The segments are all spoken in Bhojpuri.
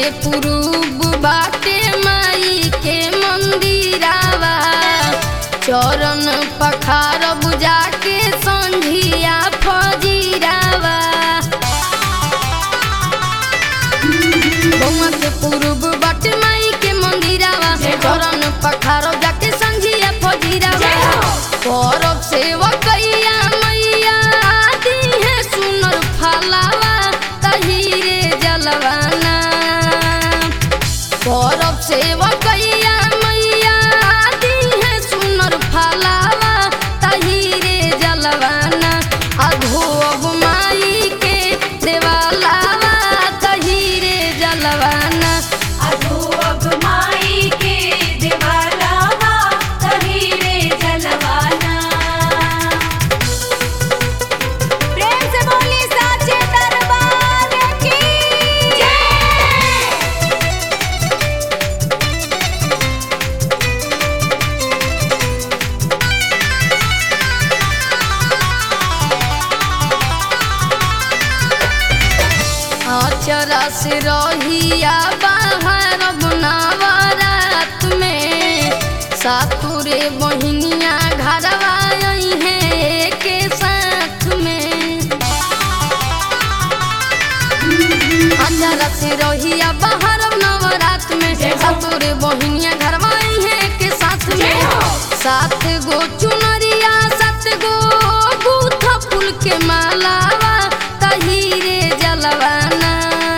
पुरूब बाटे माई के मंदिरावा चरण पखार बुझा के संझिया फजीरावा बउआ के पुरूब बाटे माई के मंदिरावा चरण पखार जाके संझिया फजीरावा करब सेवा कैया मैया दी है सुनर फलावा तहीरे जलवाना करब सेवा कैया मैया दी है सुनर फलावा तहीरे जलवाना अधोब माई के देवालावा तहीरे जलवाना अधो अब माई के दिवालावा तहीरे जलवाना प्रेम से बोली साचे दरबार की जय अचरा से रहिया बाहर बनावरात में सातुरे बहिनिया घरवा आई है के साथ में अचरा से रहिया बाहर नवरात में सातुरे बहिनिया घरवा आई है के साथ में सात गो चुनरिया सात गो बूथा फूल के मालावा तहीरे जलवाना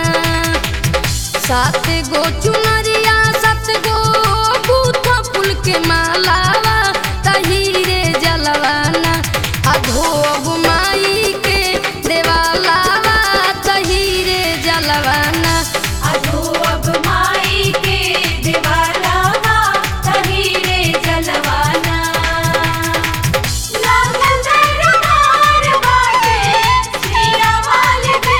सात गो चुनरिया सात गो बूथा फूल के मालावा तहीरे जलवाना अधोब माई के देवालावा तहीरे जलवाना अधो अब माई के दिवालावा तहीरे जलवाना लागल दरबार बाटे सिया वाले पे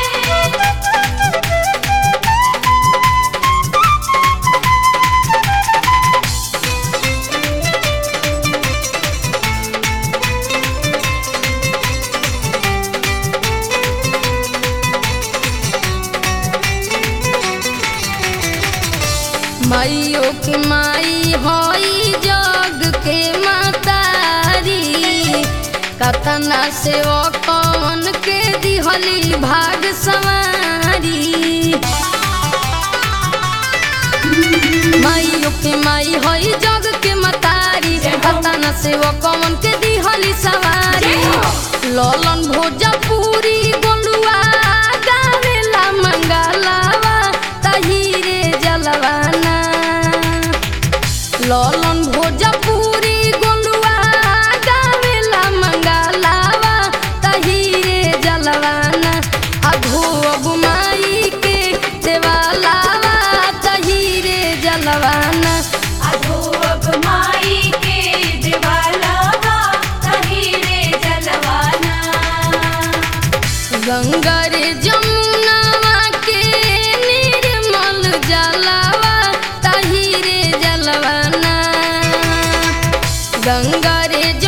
माइयो के माई होई जग के मातारी कतना से ओ कौन के दिहली भाग सवारी माइयो के माई होई जग के मतारी कतना से ओ कौन के दिहली सवारी ललन भोजपुरी गोलुआ गावेला मंगलावा तहीरे जलवाना ललन भोजपुरी गोलुआ गावेला मंगलावा तहीरे जलवाना अधोब माई के देवालावा तहीरे जलवाना अधो अब माई के दिवालावा तहीरे जलवाना गंगा रे जमुनावा के निर्मल जलवा तहीरे जलवाना गंगा रे